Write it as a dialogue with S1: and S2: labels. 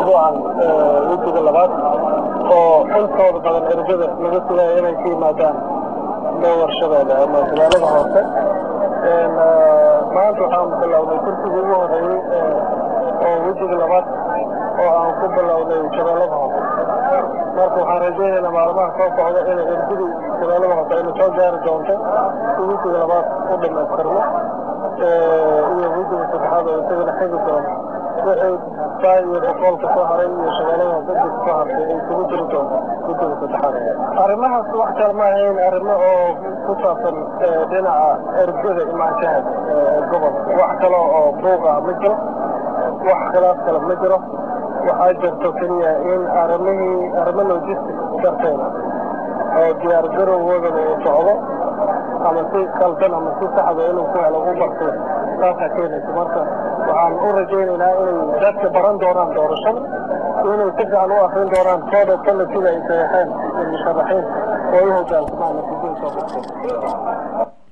S1: mashruucan wejiga labaad oo intooda badan ergada laga sugaayo inay ka yimaadaan dowarshadeeda ama magaalada hoose maanta waxaan bilownay kursigii ugu horeeyey oo wejiga labaad oo aan ku bilownay shabeellada hoose marka waxaan rajaynaynaa maalmaha soo socda inay ergadu shabeellada hoose ayna soo gaari doonto si wejiga labaad u dhamaystirno iyo wejiga saddexaad oo isagana xigi doono wixii saa iyo boqolka soo haray iyo shabeellada hoose inta soo hartay ay isugu jiri doonto wejiga saddexaad arrimahaas wax kale ma ahayn arrimo oo ku saabsan dhinaca ergada imaanshaha gobolka wax kale oo buuq ah ma jiro wax khilaaf kale ma jiro waxaa jirto keliya in arrimihii arrimo logistic darteeda oo diyaar garowgoodana uu socdo ama si qaldan ama si saxda inuu ku helo u bartay taasaa keenaysa marka waxaan u rajaynaynaa inay dadka baran doonaan doorashada inay si fiican u akrin doonaan code of policy ay saxeexeen musharaxiin oo u hogaansamaan natiijada soo baxday